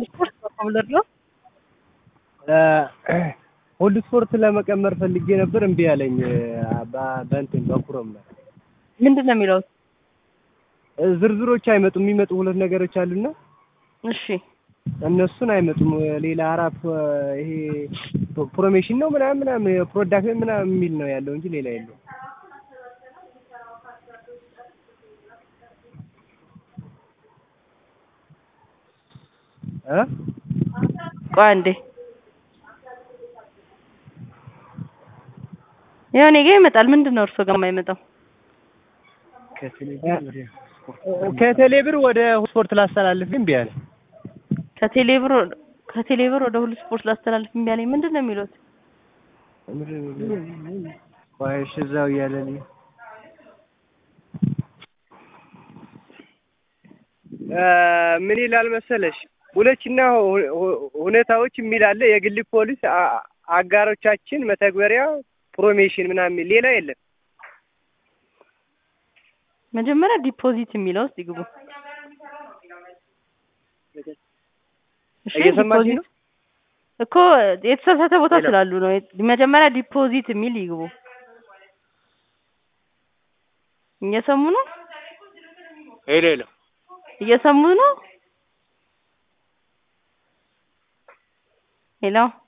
ስፖርት በኮብለር ነው። ሁሉ ስፖርት ለመቀመር ፈልጌ ነበር እምቢ አለኝ። በ- በእንትን በኩረም ነው ምንድን ነው የሚለው? ዝርዝሮች አይመጡም። የሚመጡ ሁለት ነገሮች አሉና እሺ እነሱን አይመጡም። ሌላ አራት ይሄ ፕሮሜሽን ነው ምናምን ምናምን ፕሮዳክት ምናምን የሚል ነው ያለው እንጂ ሌላ የለው። እ ቆይ አንዴ ያው እኔ ጋር ይመጣል። ምንድን ነው እርሶ ጋር የማይመጣው? ከቴሌብር ወደ ስፖርት ላስተላልፍ እምቢ አለ። ከቴሌብር ከቴሌብር ወደ ሁሉ ስፖርት ላስተላልፍ እምቢ አለኝ። ምንድን ነው የሚሉት? ቆይ እሺ እዛው እያለልኝ ምን ይላል መሰለሽ ሁለችና ሁኔታዎች የሚል አለ። የግል ፖሊስ አ- አጋሮቻችን መተግበሪያ ፕሮሜሽን ምናምን የሚል ሌላ የለም። መጀመሪያ ዲፖዚት የሚለው ውስጥ ይግቡ። እሺ እየሰማሽ ዲፖዚት ነው? እኮ የተሳሳተ ቦታ ሄሎ። ስላሉ ነው። መጀመሪያ ዲፖዚት የሚል ይግቡ። እየሰሙ ነው? ሄሎ ሄሎ እየሰሙ ነው? ሄሎ